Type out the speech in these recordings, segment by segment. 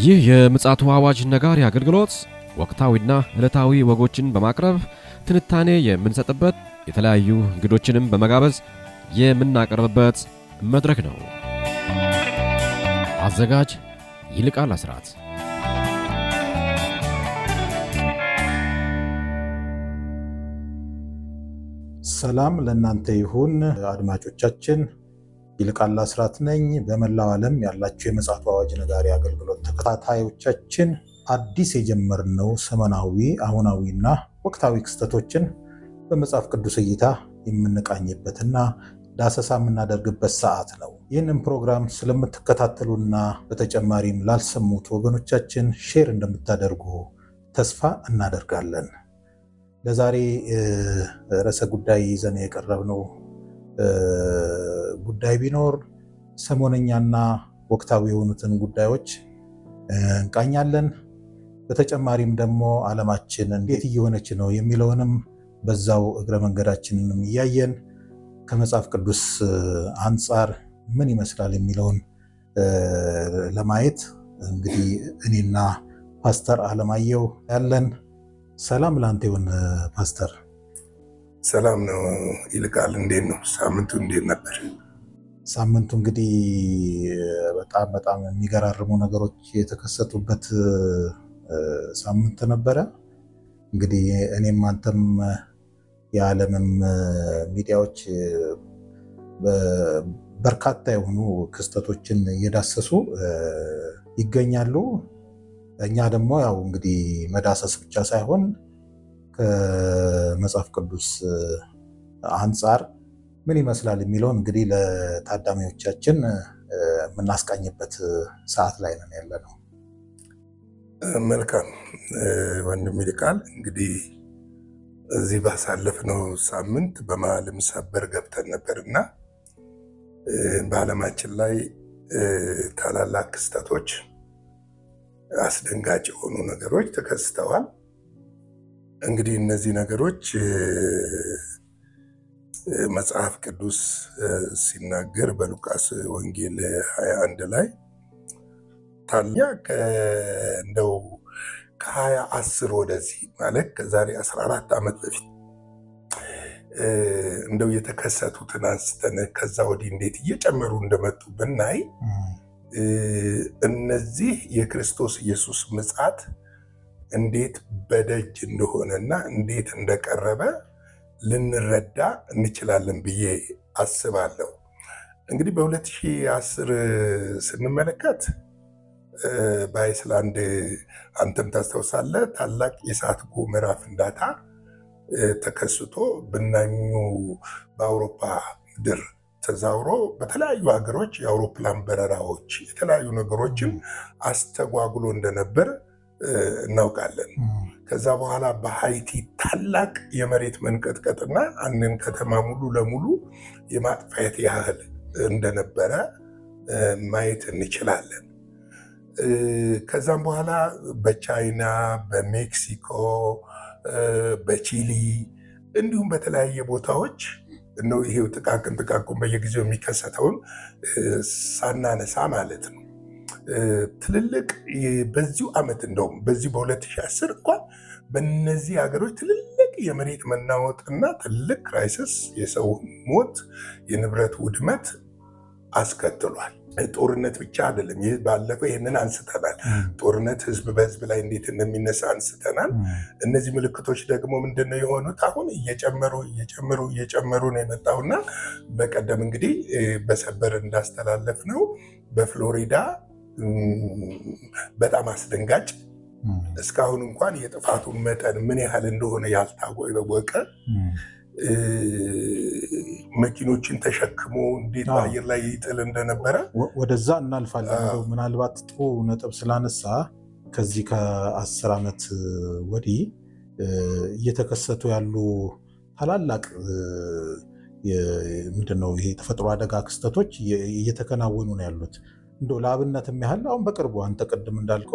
ይህ የምፅዓቱ አዋጅ ነጋሪ አገልግሎት ወቅታዊና ዕለታዊ ወጎችን በማቅረብ ትንታኔ የምንሰጥበት የተለያዩ እንግዶችንም በመጋበዝ የምናቀርብበት መድረክ ነው። አዘጋጅ ይልቃል አስራት። ሰላም ለእናንተ ይሁን አድማጮቻችን። ይልቃል አስራት ነኝ። በመላው ዓለም ያላችሁ የምፅዓቱ አዋጅ ነጋሪ አገልግሎት ተከታታዮቻችን አዲስ የጀመርነው ሰሞናዊ አሁናዊና ወቅታዊ ክስተቶችን በመጽሐፍ ቅዱስ እይታ የምንቃኝበትና ዳሰሳ የምናደርግበት ሰዓት ነው። ይህንን ፕሮግራም ስለምትከታተሉና በተጨማሪም ላልሰሙት ወገኖቻችን ሼር እንደምታደርጉ ተስፋ እናደርጋለን። ለዛሬ ርዕሰ ጉዳይ ይዘን የቀረብነው ጉዳይ ቢኖር ሰሞነኛና ወቅታዊ የሆኑትን ጉዳዮች እንቃኛለን። በተጨማሪም ደግሞ ዓለማችን እንዴት እየሆነች ነው የሚለውንም በዛው እግረ መንገዳችንንም እያየን ከመጽሐፍ ቅዱስ አንጻር ምን ይመስላል የሚለውን ለማየት እንግዲህ እኔና ፓስተር አለማየሁ ያለን። ሰላም ለአንተ ይሁን ፓስተር። ሰላም ነው ይልቃል። እንዴት ነው ሳምንቱ? እንዴት ነበር ሳምንቱ? እንግዲህ በጣም በጣም የሚገራርሙ ነገሮች የተከሰቱበት ሳምንት ነበረ። እንግዲህ እኔም አንተም የዓለምም ሚዲያዎች በርካታ የሆኑ ክስተቶችን እየዳሰሱ ይገኛሉ። እኛ ደግሞ ያው እንግዲህ መዳሰስ ብቻ ሳይሆን ከመጽሐፍ ቅዱስ አንጻር ምን ይመስላል የሚለውን እንግዲህ ለታዳሚዎቻችን የምናስቃኝበት ሰዓት ላይ ነን ያለ ነው። መልካም ወንድም ይልቃል እንግዲህ እዚህ ባሳለፍነው ሳምንት በመሀልም ሰበር ገብተን ነበር እና በዓለማችን ላይ ታላላቅ ክስተቶች፣ አስደንጋጭ የሆኑ ነገሮች ተከስተዋል። እንግዲህ እነዚህ ነገሮች መጽሐፍ ቅዱስ ሲናገር በሉቃስ ወንጌል 21 ላይ ታያ እንደው ከሀያ አስር ወደዚህ ማለት ከዛሬ 14 ዓመት በፊት እንደው የተከሰቱትን አንስተን ከዛ ወዲህ እንዴት እየጨመሩ እንደመጡ ብናይ እነዚህ የክርስቶስ ኢየሱስ ምጽአት እንዴት በደጅ እንደሆነና እንዴት እንደቀረበ ልንረዳ እንችላለን ብዬ አስባለሁ። እንግዲህ በ2010 ስንመለከት በአይስላንድ አንተም ታስታውሳለህ፣ ታላቅ የእሳት ገሞራ ፍንዳታ ተከስቶ ብናኙ በአውሮፓ ምድር ተዛውሮ በተለያዩ ሀገሮች የአውሮፕላን በረራዎች የተለያዩ ነገሮችን አስተጓጉሎ እንደነበር እናውቃለን። ከዛ በኋላ በሃይቲ ታላቅ የመሬት መንቀጥቀጥና አንድን ከተማ ሙሉ ለሙሉ የማጥፋት ያህል እንደነበረ ማየት እንችላለን። ከዛም በኋላ በቻይና፣ በሜክሲኮ፣ በቺሊ እንዲሁም በተለያየ ቦታዎች ነው ይሄው ጥቃቅን ጥቃቅን በየጊዜው የሚከሰተውን ሳናነሳ ማለት ነው። ትልልቅ በዚሁ ዓመት እንደውም በዚህ በ2010 እንኳን በነዚህ ሀገሮች ትልልቅ የመሬት መናወጥና ትልቅ ክራይሲስ የሰው ሞት፣ የንብረት ውድመት አስከትሏል። ጦርነት ብቻ አይደለም። ይህ ባለፈው ይህንን አንስተናል። ጦርነት ህዝብ በህዝብ ላይ እንዴት እንደሚነሳ አንስተናል። እነዚህ ምልክቶች ደግሞ ምንድነው የሆኑት? አሁን እየጨመሩ እየጨመሩ እየጨመሩ ነው የመጣውና በቀደም እንግዲህ በሰበር እንዳስተላለፍ ነው በፍሎሪዳ በጣም አስደንጋጭ እስካሁን እንኳን የጥፋቱን መጠን ምን ያህል እንደሆነ ያልታወቀ መኪኖችን ተሸክሞ እንዴት በአየር ላይ ይጥል እንደነበረ ወደዛ እናልፋለን። ምናልባት ጥሩ ነጥብ ስላነሳ ከዚህ ከአስር ዓመት ወዲህ እየተከሰቱ ያሉ ታላላቅ ምንድነው ይሄ የተፈጥሮ አደጋ ክስተቶች እየተከናወኑ ነው ያሉት። እንደ ለአብነትም ያህል አሁን በቅርቡ አንተ ቅድም እንዳልከው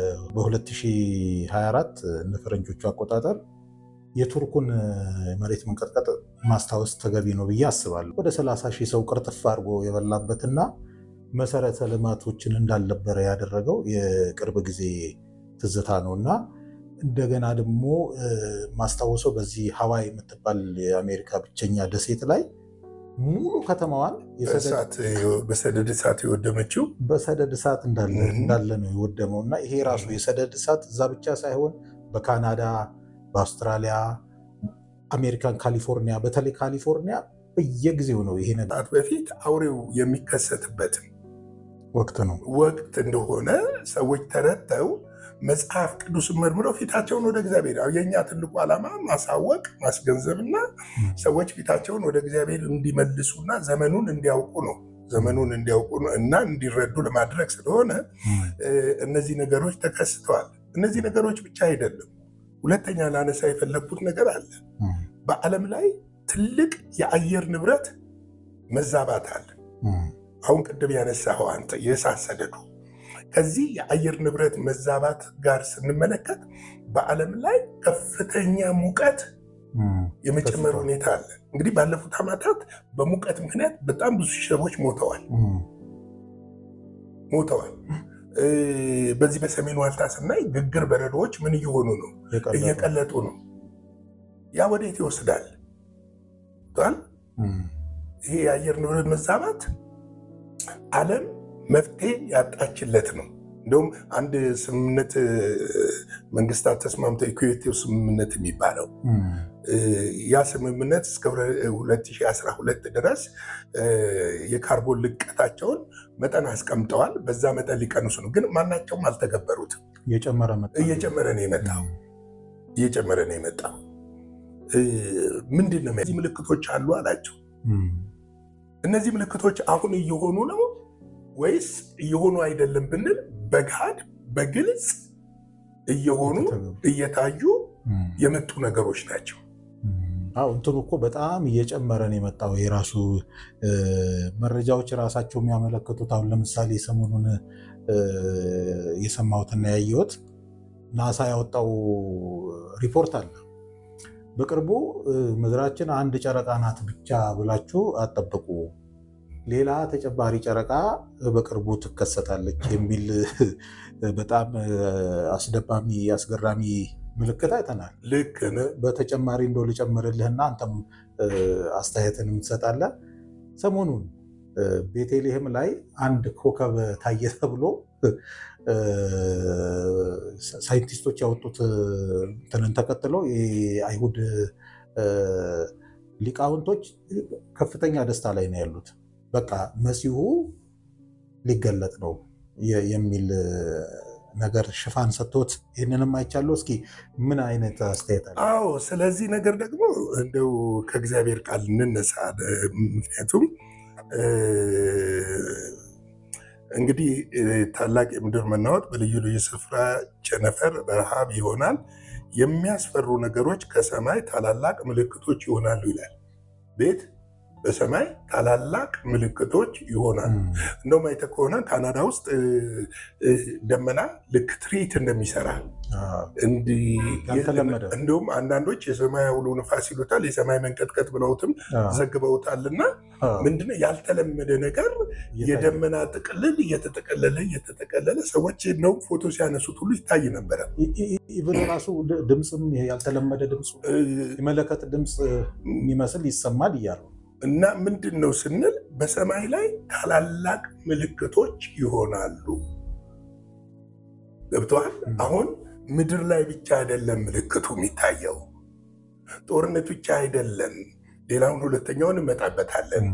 በ2024 እንደ ፈረንጆቹ አቆጣጠር የቱርኩን መሬት መንቀጥቀጥ ማስታወስ ተገቢ ነው ብዬ አስባለሁ። ወደ 30 ሺህ ሰው ቅርጥፍ አድርጎ የበላበትና መሰረተ ልማቶችን እንዳልነበረ ያደረገው የቅርብ ጊዜ ትዝታ ነው እና እንደገና ደግሞ ማስታወሰው በዚህ ሀዋይ የምትባል የአሜሪካ ብቸኛ ደሴት ላይ ሙሉ ከተማዋን በሰደድ እሳት የወደመችው በሰደድ እሳት እንዳለ ነው የወደመው እና ይሄ ራሱ የሰደድ እሳት እዛ ብቻ ሳይሆን በካናዳ፣ በአውስትራሊያ፣ አሜሪካን ካሊፎርኒያ፣ በተለይ ካሊፎርኒያ በየጊዜው ነው ይሄ ነገር በፊት አውሬው የሚከሰትበትን ወቅት ነው ወቅት እንደሆነ ሰዎች ተረድተው መጽሐፍ ቅዱስን መርምረው ፊታቸውን ወደ እግዚአብሔር የእኛ ትልቁ ዓላማ ማሳወቅ ማስገንዘብና ሰዎች ፊታቸውን ወደ እግዚአብሔር እንዲመልሱና ዘመኑን እንዲያውቁ ነው ዘመኑን እንዲያውቁ እና እንዲረዱ ለማድረግ ስለሆነ እነዚህ ነገሮች ተከስተዋል። እነዚህ ነገሮች ብቻ አይደለም። ሁለተኛ ላነሳ የፈለግኩት ነገር አለ። በዓለም ላይ ትልቅ የአየር ንብረት መዛባት አለ። አሁን ቅድም ያነሳኸው አንተ የእሳት ሰደዱ ከዚህ የአየር ንብረት መዛባት ጋር ስንመለከት በዓለም ላይ ከፍተኛ ሙቀት የመጨመር ሁኔታ አለ። እንግዲህ ባለፉት ዓመታት በሙቀት ምክንያት በጣም ብዙ ሰዎች ሞተዋል ሞተዋል። በዚህ በሰሜን ዋልታ ስናይ ግግር በረዶዎች ምን እየሆኑ ነው? እየቀለጡ ነው። ያ ወዴት ይወስዳል? ይሄ የአየር ንብረት መዛባት ዓለም መፍትሄ ያጣችለት ነው። እንደውም አንድ ስምምነት መንግስታት ተስማምተው ኢኩዌቲቭ ስምምነት የሚባለው ያ ስምምነት እስከ 2012 ድረስ የካርቦን ልቀታቸውን መጠን አስቀምጠዋል። በዛ መጠን ሊቀንሱ ነው፣ ግን ማናቸውም አልተገበሩትም። እየጨመረ እየጨመረ ነው የመጣው እየጨመረ ነው የመጣው። ምንድን ነው እነዚህ ምልክቶች አሉ አላቸው። እነዚህ ምልክቶች አሁን እየሆኑ ነው ወይስ እየሆኑ አይደለም ብንል በገሃድ በግልጽ እየሆኑ እየታዩ የመጡ ነገሮች ናቸው። አዎ እንትኑ እኮ በጣም እየጨመረ ነው የመጣው። የራሱ መረጃዎች ራሳቸው የሚያመለክቱት አሁን ለምሳሌ ሰሞኑን የሰማሁትና ያየሁት ናሳ ያወጣው ሪፖርት አለ። በቅርቡ ምድራችን አንድ ጨረቃ ናት ብቻ ብላችሁ አጠብቁ ሌላ ተጨማሪ ጨረቃ በቅርቡ ትከሰታለች የሚል በጣም አስደማሚ አስገራሚ ምልክት አይተናል። ልክ በተጨማሪ እንደው ልጨምርልህና አንተም አስተያየትን የምትሰጣለህ። ሰሞኑን ቤተልሔም ላይ አንድ ኮከብ ታየ ተብሎ ሳይንቲስቶች ያወጡት እንትንን ተከትሎ የአይሁድ ሊቃውንቶች ከፍተኛ ደስታ ላይ ነው ያሉት። በቃ መሲሁ ሊገለጥ ነው የሚል ነገር ሽፋን ሰጥቶት ይህንንም አይቻለሁ። እስኪ ምን አይነት አስተያየት አለ? አዎ፣ ስለዚህ ነገር ደግሞ እንደው ከእግዚአብሔር ቃል እንነሳ። ምክንያቱም እንግዲህ ታላቅ የምድር መናወጥ በልዩ ልዩ ስፍራ ቸነፈር፣ ረሃብ ይሆናል። የሚያስፈሩ ነገሮች ከሰማይ ታላላቅ ምልክቶች ይሆናሉ ይላል ቤት በሰማይ ታላላቅ ምልክቶች ይሆናሉ። እንደውም አይተህ ከሆነ ካናዳ ውስጥ ደመና ልክ ትርኢት እንደሚሰራ እንደውም አንዳንዶች የሰማይ አውሎ ነፋስ ይሉታል፣ የሰማይ መንቀጥቀጥ ብለውትም ዘግበውታልና ምንድነው ያልተለመደ ነገር የደመና ጥቅልል እየተጠቀለለ እየተጠቀለለ ሰዎች እንደውም ፎቶ ሲያነሱት ሁሉ ይታይ ነበረ። ኢቨን ራሱ ድምፅም ያልተለመደ ድምፅ የመለከት ድምፅ የሚመስል ይሰማል እያሉ እና ምንድን ነው ስንል በሰማይ ላይ ታላላቅ ምልክቶች ይሆናሉ። ገብተዋል። አሁን ምድር ላይ ብቻ አይደለም ምልክቱ የሚታየው፣ ጦርነት ብቻ አይደለም። ሌላውን ሁለተኛውን እንመጣበታለን።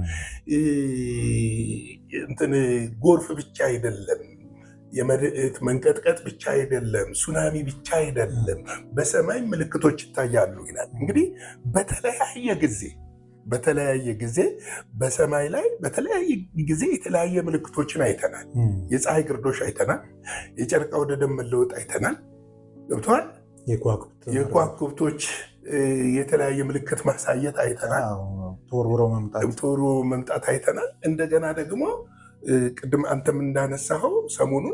እንትን ጎርፍ ብቻ አይደለም፣ የመሬት መንቀጥቀጥ ብቻ አይደለም፣ ሱናሚ ብቻ አይደለም። በሰማይ ምልክቶች ይታያሉ ይላል። እንግዲህ በተለያየ ጊዜ በተለያየ ጊዜ በሰማይ ላይ በተለያየ ጊዜ የተለያየ ምልክቶችን አይተናል። የፀሐይ ግርዶሽ አይተናል። የጨረቃ ወደ ደም መለወጥ አይተናል። ገብተዋል። የከዋክብቶች የተለያየ ምልክት ማሳየት አይተናል። ተወርውሮ መምጣት አይተናል። እንደገና ደግሞ ቅድም አንተም እንዳነሳኸው ሰሞኑን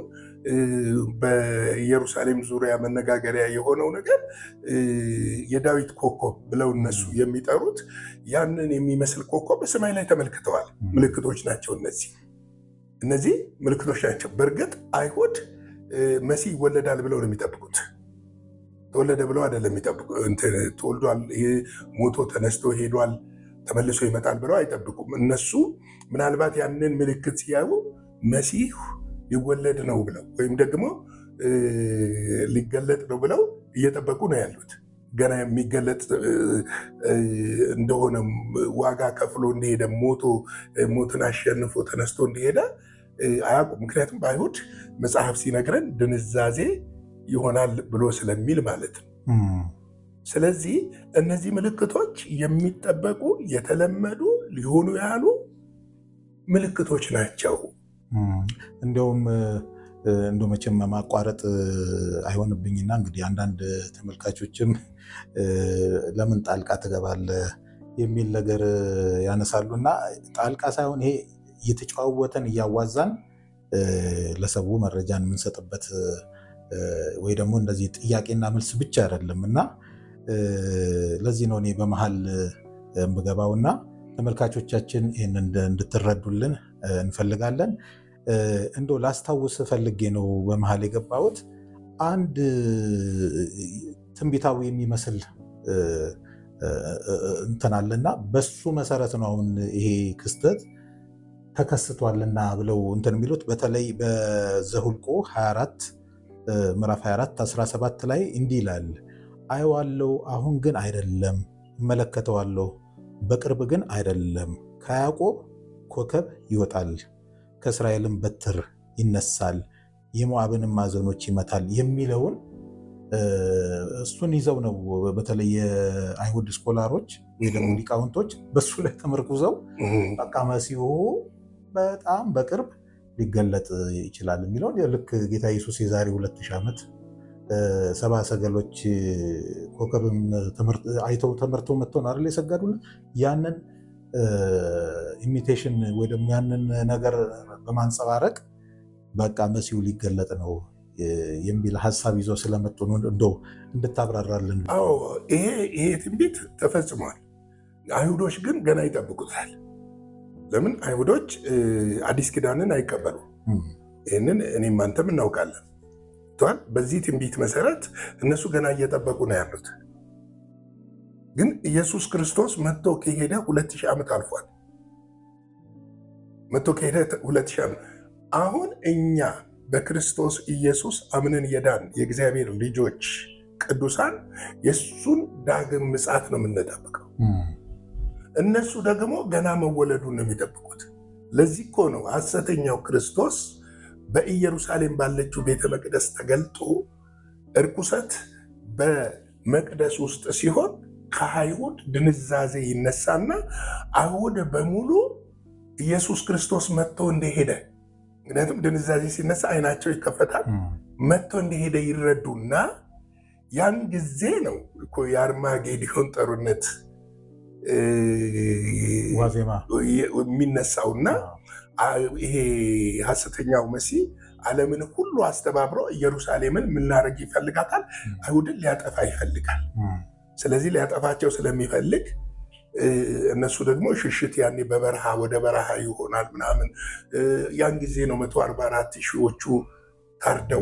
በኢየሩሳሌም ዙሪያ መነጋገሪያ የሆነው ነገር የዳዊት ኮከብ ብለው እነሱ የሚጠሩት ያንን የሚመስል ኮከብ በሰማይ ላይ ተመልክተዋል። ምልክቶች ናቸው እነዚህ። እነዚህ ምልክቶች ናቸው። በእርግጥ አይሁድ መሲህ ይወለዳል ብለው ነው የሚጠብቁት። ተወለደ ብለው አይደለም የሚጠብቁ ተወልዷል፣ ሞቶ ተነስቶ ሄዷል፣ ተመልሶ ይመጣል ብለው አይጠብቁም። እነሱ ምናልባት ያንን ምልክት ሲያዩ መሲህ ሊወለድ ነው ብለው ወይም ደግሞ ሊገለጥ ነው ብለው እየጠበቁ ነው ያሉት። ገና የሚገለጥ እንደሆነ ዋጋ ከፍሎ እንደሄደ ሞቶ ሞትን አሸንፎ ተነስቶ እንደሄደ አያውቁም። ምክንያቱም በአይሁድ መጽሐፍ ሲነግረን ድንዛዜ ይሆናል ብሎ ስለሚል ማለት ነው። ስለዚህ እነዚህ ምልክቶች የሚጠበቁ የተለመዱ ሊሆኑ ያሉ ምልክቶች ናቸው። እንዲያውም እንደ መቼም ማቋረጥ አይሆንብኝና እንግዲህ አንዳንድ ተመልካቾችም ለምን ጣልቃ ትገባለህ የሚል ነገር ያነሳሉ እና ጣልቃ ሳይሆን ይሄ እየተጨዋወተን እያዋዛን ለሰው መረጃን የምንሰጥበት ወይ ደግሞ እንደዚህ ጥያቄና መልስ ብቻ አይደለም እና ለዚህ ነው እኔ በመሀል የምገባውና ተመልካቾቻችን ይህን እንድትረዱልን እንፈልጋለን። እንዶ ላስታውስ ፈልጌ ነው በመሀል የገባሁት አንድ ትንቢታዊ የሚመስል እንትን አለና በሱ መሰረት ነው አሁን ይሄ ክስተት ተከስቷልና ብለው እንትን የሚሉት በተለይ በዘሁልቆ 24 ምዕራፍ 24 17 ላይ እንዲህ ይላል፣ አየዋለሁ አሁን ግን አይደለም፣ እመለከተዋለሁ በቅርብ ግን አይደለም። ከያዕቆብ ኮከብ ይወጣል፣ ከእስራኤልም በትር ይነሳል፣ የሞዓብንም ማዕዘኖች ይመታል የሚለውን እሱን ይዘው ነው በተለይ የአይሁድ ስኮላሮች ወይ ደግሞ ሊቃውንቶች በሱ ላይ ተመርኩዘው በቃ መሲሁ በጣም በቅርብ ሊገለጥ ይችላል የሚለውን ልክ ጌታ ኢየሱስ የዛሬ ሁለት ሺህ ዓመት ሰባ ሰገሎች ኮከብም አይተው ተመርተው መጥተው ነው አይደል የሰገዱለት። ያንን ኢሚቴሽን ወይ ደግሞ ያንን ነገር በማንጸባረቅ በቃ መሲሁ ሊገለጥ ነው የሚል ሀሳብ ይዘው ስለመጡ ነው እንደው እንድታብራራልን። አዎ ይሄ ይሄ ትንቢት ተፈጽሟል። አይሁዶች ግን ገና ይጠብቁታል። ለምን አይሁዶች አዲስ ኪዳንን አይቀበሉ። ይህንን እኔም አንተም እናውቃለን። በዚህ ትንቢት መሰረት እነሱ ገና እየጠበቁ ነው ያሉት። ግን ኢየሱስ ክርስቶስ መጥቶ ከሄደ ሁለት ሺህ ዓመት አልፏል። መጥቶ ከሄደ ሁለት ሺህ ዓመት አሁን እኛ በክርስቶስ ኢየሱስ አምነን የዳን የእግዚአብሔር ልጆች ቅዱሳን የእሱን ዳግም ምጽአት ነው የምንጠብቀው። እነሱ ደግሞ ገና መወለዱን ነው የሚጠብቁት። ለዚህ እኮ ነው ሐሰተኛው ክርስቶስ በኢየሩሳሌም ባለችው ቤተ መቅደስ ተገልጦ እርኩሰት በመቅደስ ውስጥ ሲሆን ከአይሁድ ድንዛዜ ይነሳና አይሁድ በሙሉ ኢየሱስ ክርስቶስ መጥቶ እንደሄደ ምክንያቱም ድንዛዜ ሲነሳ አይናቸው ይከፈታል። መጥቶ እንደሄደ ይረዱና ያን ጊዜ ነው እኮ የአርማጌዲዮን ጦርነት ዋዜማ የሚነሳውና ይሄ ሐሰተኛው መሲህ ዓለምን ሁሉ አስተባብሮ ኢየሩሳሌምን ምናደርግ ይፈልጋታል? አይሁድን ሊያጠፋ ይፈልጋል። ስለዚህ ሊያጠፋቸው ስለሚፈልግ እነሱ ደግሞ ሽሽት ያኔ በበረሃ ወደ በረሃ ይሆናል ምናምን። ያን ጊዜ ነው መቶ አርባ አራት ሺዎቹ ታርደው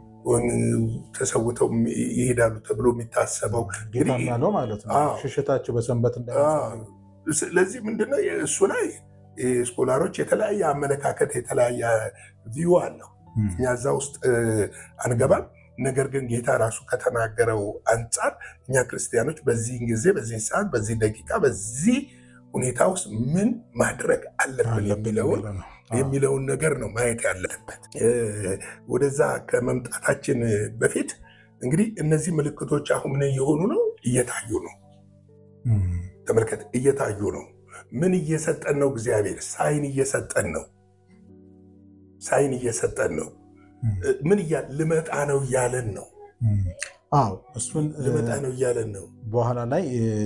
ተሰውተው ይሄዳሉ ተብሎ የሚታሰበው ጌታም ያለው ማለት ነው። ሽሽታቸው በሰንበት እንዳ ስለዚህ ምንድነው እሱ ላይ ስኮላሮች የተለያየ አመለካከት የተለያየ ቪው አለው። እኛ እዛ ውስጥ አንገባም። ነገር ግን ጌታ ራሱ ከተናገረው አንጻር እኛ ክርስቲያኖች በዚህ ጊዜ፣ በዚህ ሰዓት፣ በዚህ ደቂቃ፣ በዚህ ሁኔታ ውስጥ ምን ማድረግ አለብን የሚለውን የሚለውን ነገር ነው ማየት ያለበት። ወደዛ ከመምጣታችን በፊት እንግዲህ እነዚህ ምልክቶች አሁን ምን እየሆኑ ነው? እየታዩ ነው። ተመልከት፣ እየታዩ ነው። ምን እየሰጠን ነው? እግዚአብሔር ሳይን እየሰጠን ነው። ሳይን እየሰጠን ነው። ምን ልመጣ ነው እያለን ነው። አዎ እሱን ልመጣ ነው እያለን ነው። በኋላ ላይ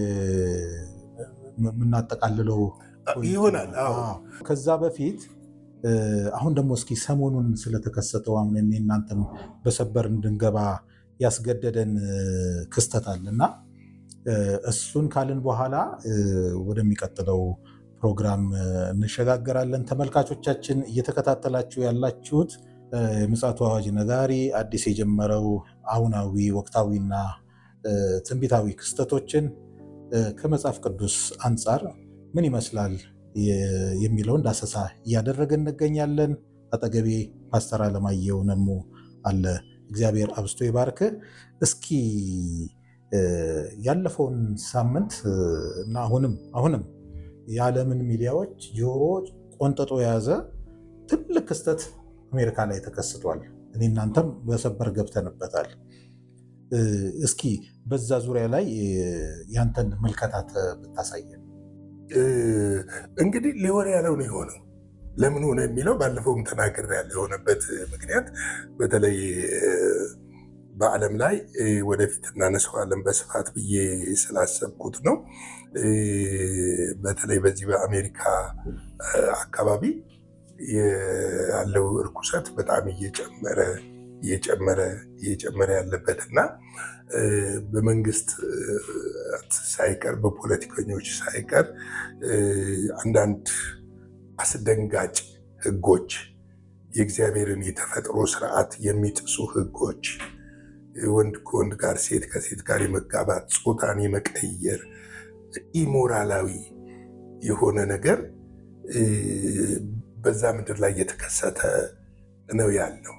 የምናጠቃልለው ይሆናል። አዎ ከዛ በፊት አሁን ደግሞ እስኪ ሰሞኑን ስለተከሰተው አሁን እኔ እናንተም በሰበር እንድንገባ ያስገደደን ክስተት አለ እና እሱን ካልን በኋላ ወደሚቀጥለው ፕሮግራም እንሸጋገራለን። ተመልካቾቻችን እየተከታተላችሁ ያላችሁት የምፅዓቱ አዋጅ ነጋሪ አዲስ የጀመረው አሁናዊ ወቅታዊና ትንቢታዊ ክስተቶችን ከመጽሐፍ ቅዱስ አንጻር ምን ይመስላል የሚለውን ዳሰሳ እያደረግን እንገኛለን። አጠገቤ ፓስተር አለማየሁ ነሙ አለ። እግዚአብሔር አብስቶ ይባርክ። እስኪ ያለፈውን ሳምንት እና አሁንም አሁንም የዓለምን ሚዲያዎች ጆሮ ቆንጥጦ የያዘ ትልቅ ክስተት አሜሪካ ላይ ተከስቷል። እኔ እናንተም በሰበር ገብተንበታል። እስኪ በዛ ዙሪያ ላይ ያንተን ምልከታት ብታሳየን። እንግዲህ ሊሆን ያለው ነው የሆነው። ለምን ሆነ የሚለው ባለፈውም ተናግሬያለሁ። የሆነበት ምክንያት በተለይ በዓለም ላይ ወደፊት እናነሳዋለን በስፋት ብዬ ስላሰብኩት ነው። በተለይ በዚህ በአሜሪካ አካባቢ ያለው እርኩሰት በጣም እየጨመረ እየጨመረ እየጨመረ ያለበት እና በመንግስት ሳይቀር በፖለቲከኞች ሳይቀር አንዳንድ አስደንጋጭ ህጎች፣ የእግዚአብሔርን የተፈጥሮ ስርዓት የሚጥሱ ህጎች፣ ወንድ ከወንድ ጋር፣ ሴት ከሴት ጋር የመጋባት ጾታን የመቀየር ኢሞራላዊ የሆነ ነገር በዛ ምድር ላይ እየተከሰተ ነው ያለው።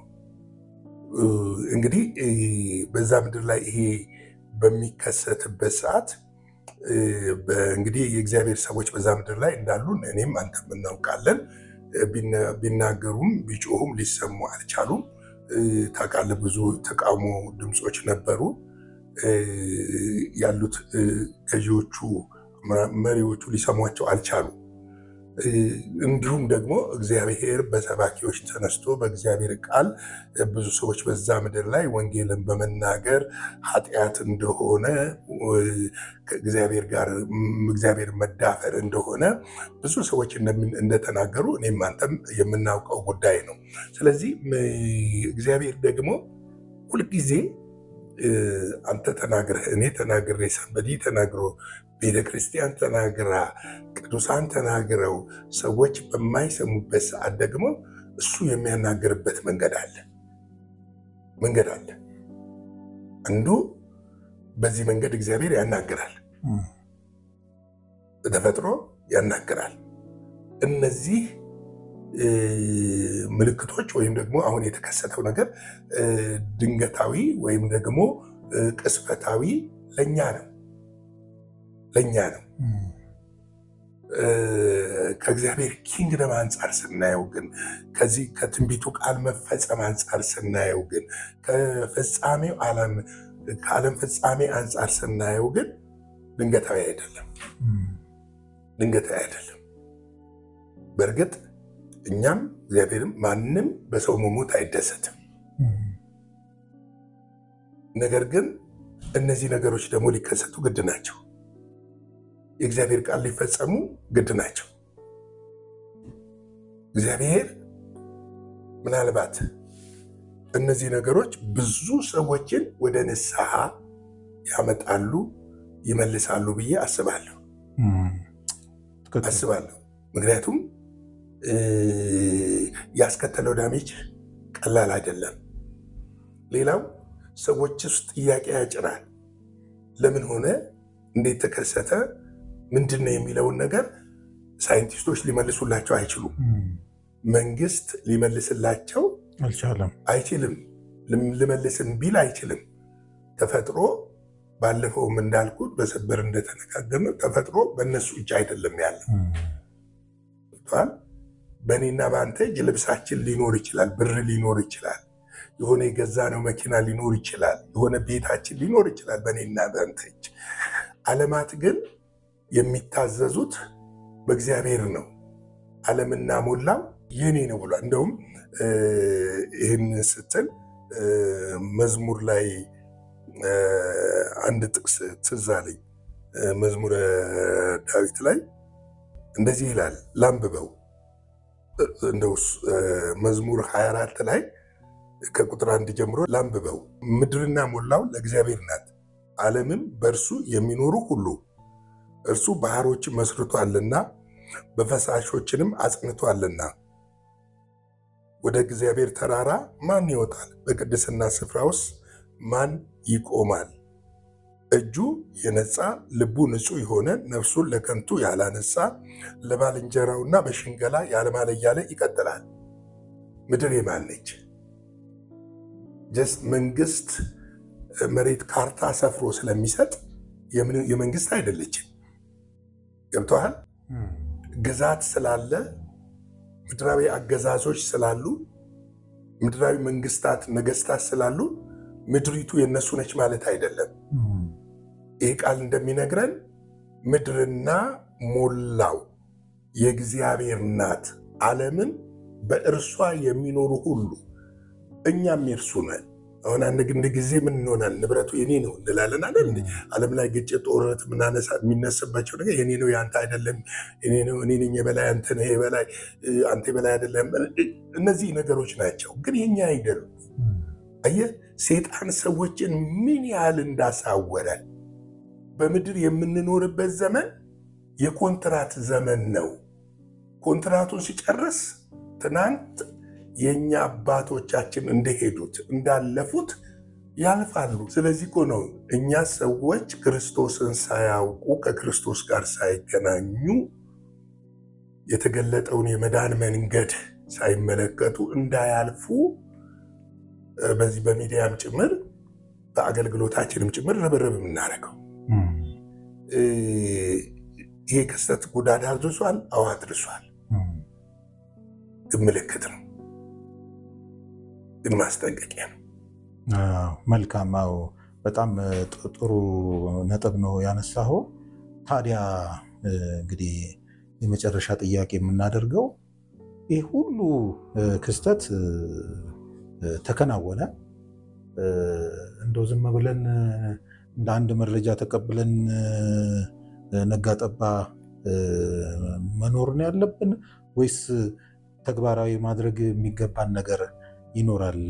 እንግዲህ በዛ ምድር ላይ ይሄ በሚከሰትበት ሰዓት እንግዲህ የእግዚአብሔር ሰዎች በዛ ምድር ላይ እንዳሉን እኔም አንተም እናውቃለን። ቢናገሩም ቢጮሁም ሊሰሙ አልቻሉም። ታውቃለህ፣ ብዙ ተቃውሞ ድምፆች ነበሩ። ያሉት ገዢዎቹ መሪዎቹ ሊሰሟቸው አልቻሉም። እንዲሁም ደግሞ እግዚአብሔር በሰባኪዎች ተነስቶ በእግዚአብሔር ቃል ብዙ ሰዎች በዛ ምድር ላይ ወንጌልን በመናገር ኃጢአት እንደሆነ ከእግዚአብሔር ጋር እግዚአብሔር መዳፈር እንደሆነ ብዙ ሰዎች እንደተናገሩ እኔም አንተም የምናውቀው ጉዳይ ነው። ስለዚህ እግዚአብሔር ደግሞ ሁልጊዜ አንተ ተናግረህ እኔ ተናግሬ ሰንበዲ ተናግሮ ቤተ ክርስቲያን ተናግራ ቅዱሳን ተናግረው ሰዎች በማይሰሙበት ሰዓት ደግሞ እሱ የሚያናግርበት መንገድ አለ መንገድ አለ። አንዱ በዚህ መንገድ እግዚአብሔር ያናግራል፣ በተፈጥሮ ያናግራል። እነዚህ ምልክቶች ወይም ደግሞ አሁን የተከሰተው ነገር ድንገታዊ ወይም ደግሞ ቅስፈታዊ ለእኛ ነው ለእኛ ነው። ከእግዚአብሔር ኪንግደም አንጻር ስናየው ግን ከዚህ ከትንቢቱ ቃል መፈጸም አንጻር ስናየው ግን ከፍጻሜው ዓለም ከዓለም ፍጻሜ አንጻር ስናየው ግን ድንገታዊ አይደለም፣ ድንገታዊ አይደለም። በእርግጥ እኛም እግዚአብሔርም ማንም በሰው መሞት አይደሰትም። ነገር ግን እነዚህ ነገሮች ደግሞ ሊከሰቱ ግድ ናቸው። የእግዚአብሔር ቃል ሊፈጸሙ ግድ ናቸው። እግዚአብሔር ምናልባት እነዚህ ነገሮች ብዙ ሰዎችን ወደ ንስሐ ያመጣሉ፣ ይመልሳሉ ብዬ አስባለሁ አስባለሁ። ምክንያቱም ያስከተለው ዳሜጅ ቀላል አይደለም። ሌላው ሰዎች ውስጥ ጥያቄ ያጭራል። ለምን ሆነ? እንዴት ተከሰተ? ምንድን ነው የሚለውን ነገር ሳይንቲስቶች ሊመልሱላቸው አይችሉም። መንግስት ሊመልስላቸው አልቻለም፣ አይችልም። ልመልስም ቢል አይችልም። ተፈጥሮ ባለፈውም እንዳልኩት በሰበር እንደተነጋገርነው ተፈጥሮ በእነሱ እጅ አይደለም ያለው በእኔና በአንተ እጅ ልብሳችን ሊኖር ይችላል፣ ብር ሊኖር ይችላል፣ የሆነ የገዛነው መኪና ሊኖር ይችላል፣ የሆነ ቤታችን ሊኖር ይችላል በእኔና በአንተ እጅ። ዓለማት ግን የሚታዘዙት በእግዚአብሔር ነው። ዓለምና ሞላው የኔ ነው ብሏል። እንደውም ይህን ስትል መዝሙር ላይ አንድ ጥቅስ ትዝ አለኝ። መዝሙረ ዳዊት ላይ እንደዚህ ይላል፣ ላንብበው እንደው መዝሙር 24 ላይ ከቁጥር አንድ ጀምሮ ላንብበው። ምድርና ሞላው ለእግዚአብሔር ናት፣ ዓለምም በእርሱ የሚኖሩ ሁሉ። እርሱ ባህሮችን መስርቷልና በፈሳሾችንም አጽንቷልና። ወደ እግዚአብሔር ተራራ ማን ይወጣል? በቅድስና ስፍራ ውስጥ ማን ይቆማል? እጁ የነጻ ልቡ ንጹሕ የሆነ ነፍሱን ለከንቱ ያላነሳ ለባልንጀራውና በሽንገላ ያለማለ እያለ ይቀጥላል። ምድር የማን ነች? ጀስት መንግስት መሬት ካርታ ሰፍሮ ስለሚሰጥ የመንግስት አይደለችም። ገብተዋል። ግዛት ስላለ ምድራዊ አገዛዞች ስላሉ ምድራዊ መንግስታት ነገስታት ስላሉ ምድሪቱ የነሱ ነች ማለት አይደለም። ይህ ቃል እንደሚነግረን ምድርና ሞላው የእግዚአብሔር ናት፣ ዓለምን በእርሷ የሚኖሩ ሁሉ እኛም የእርሱ ነን። አሁን አንድ ጊዜ ምን እንሆናል? ንብረቱ የኔ ነው እንላለን አይደል? ዓለም ላይ ግጭት፣ ጦርነት የሚነስባቸው ነገር የኔ ነው የአንተ አይደለም፣ የኔ ነው እኔ ነኝ የበላይ አንተ ነህ የበላይ አንተ የበላይ አይደለም። እነዚህ ነገሮች ናቸው፣ ግን የኛ አይደሉም። አየህ ሴጣን ሰዎችን ምን ያህል እንዳሳወረን። በምድር የምንኖርበት ዘመን የኮንትራት ዘመን ነው። ኮንትራቱን ሲጨርስ ትናንት የእኛ አባቶቻችን እንደሄዱት እንዳለፉት ያልፋሉ። ስለዚህ እኮ ነው እኛ ሰዎች ክርስቶስን ሳያውቁ ከክርስቶስ ጋር ሳይገናኙ የተገለጠውን የመዳን መንገድ ሳይመለከቱ እንዳያልፉ በዚህ በሚዲያም ጭምር በአገልግሎታችንም ጭምር ርብርብ የምናደርገው ይሄ ክስተት ጉዳት አድርሷል። አዎ አድርሷል። ግን ምልክት ነው፣ ግን ማስጠንቀቂያ ነው። መልካም። አዎ በጣም ጥሩ ነጥብ ነው ያነሳኸው። ታዲያ እንግዲህ የመጨረሻ ጥያቄ የምናደርገው ይህ ሁሉ ክስተት ተከናወነ እንደው ዝም ብለን እንደ አንድ መረጃ ተቀብለን ነጋጠባ መኖር ነው ያለብን ወይስ ተግባራዊ ማድረግ የሚገባን ነገር ይኖራል?